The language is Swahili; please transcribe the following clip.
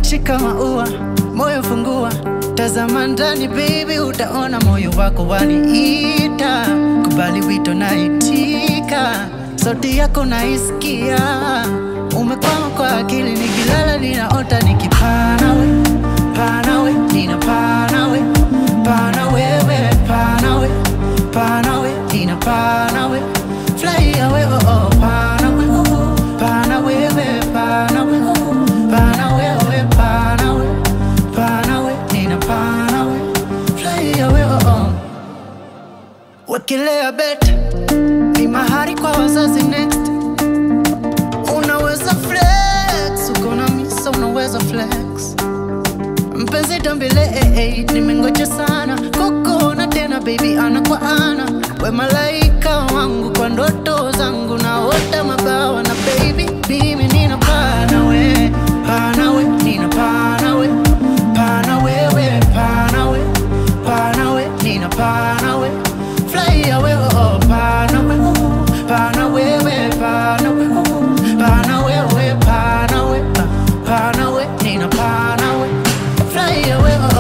shika maua, moyo fungua, tazama ndani baby, utaona moyo wako waniita. Kubali wito naitika, sauti yako naisikia, umekwama kwa akili, nikilala ninaota nikipana we, pana we, ninapana we, pana wewe, pana we, pana we, ninapana we, fly away, oh oh, pana we, oh, oh, pana wewe, pana we, oh, oh, pana wewe, pana we, pana we, ninapana we, fly away, oh oh. Wekelea bet ni mahari kwa wazazi next. Unaweza flex, uko na misa, unaweza flex. Mpenzi tambile, eh, eh, nimengoja sana kukuona tena baby, ana kwa ana. We malaika wangu kwa ndoto zangu, naota mabawa na baby, mimi nina pana we, pana we, nina pana we, pana wewe, pana we, pana we, nina pana we, fly away, oh, oh, pana we, oh, oh, pana wewe, pana we, oh, oh, pana wewe, pana we, ah, pana we, nina pana we, fly away, oh,